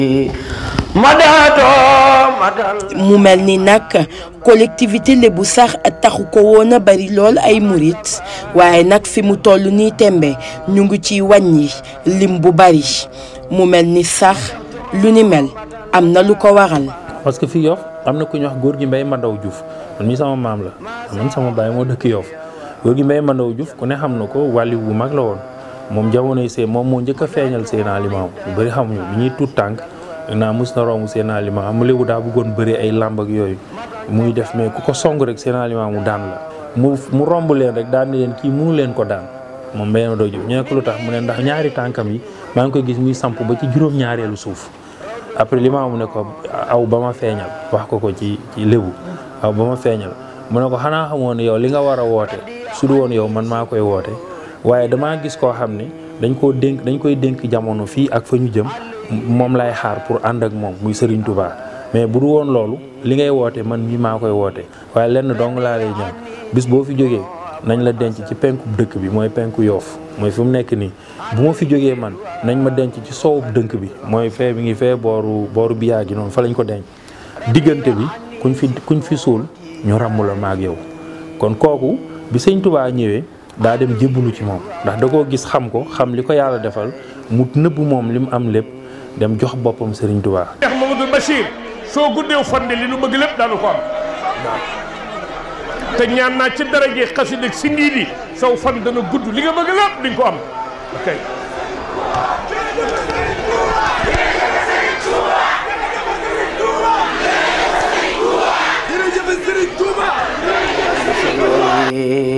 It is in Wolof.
mu mel ni nag collectivité lébu sax taxu ko woon a bari lool ay murit waaye nag fi mu toll nii tembe ñu ngi ciy wàññi lim bu bari mu mel ni sax lu ni mel am na lu ko waral. parce que fii Yoff am na ku ñuy wax góor gi Mbay Mandaw Diouf man mii sama maam la man sama baay moo dëkk Yoff góor gi Mbay Mandaw Diouf ku ne xam na ko wàlli bu mag la woon moom jamonoy see moom moo njëkk a feeñal Seydina Limaamu lu bëri xamuñu bi ñuy tuut tànk naa mus na romb Seydina Limaamu mu léegi daa bëggoon bëri ay làmb ak yooyu muy def mais ku ko song rek Seydina Limaamu daan la mu mu romb leen rek daan ni leen kii mënu leen ko daan moom Mbay Mandaw Diouf ñu ne ko lu tax mu ne ndax ñaari tànkam yi maa ngi koy gis muy samp ba ci juróom-ñaareelu suuf après Limaamu ne ko aw ba ma feeñal wax ko ko ci ci lébu aw ba ma feeñal mu ne ko xanaa xamoon ne yow li nga war a woote su du woon yow man maa koy woote waaye damaa gis koo xam ne dañ koo dénk dañ koy dénk jamono fii ak fa ñu jëm moom lay xaar pour ànd ak moom muy Serigne Touba mais bu du woon loolu li ngay woote man mii maa koy woote waaye lenn dong laa lay ñaan bis boo fi jógee nañ la denc ci penku dëkk bi mooy penku yoof mooy fi mu nekk nii bu ma fi jógee man nañ ma denc ci soowub dënk bi mooy fee bi ngi fee booru booru biyaa gi noonu fa lañ ko denc diggante bi kuñ fi kuñ fi suul ñu ràmm la maag yow kon kooku bi sëñ Touba ñëwee daa dem jébbalu ci moom ndax da koo gis xam ko xam li ko yàlla defal mu nëbb moom li mu am lépp dem jox boppam Serigne Touba. Cheikh Mamadou Bachir soo guddeew fande li nu bëgg lépp daanu ko am te ñaan naa ci daraje xasida ak si ndiidi saw fan dana gudd li nga bëgg lépp di nga ko am ok. jërëjëf Serigne Touba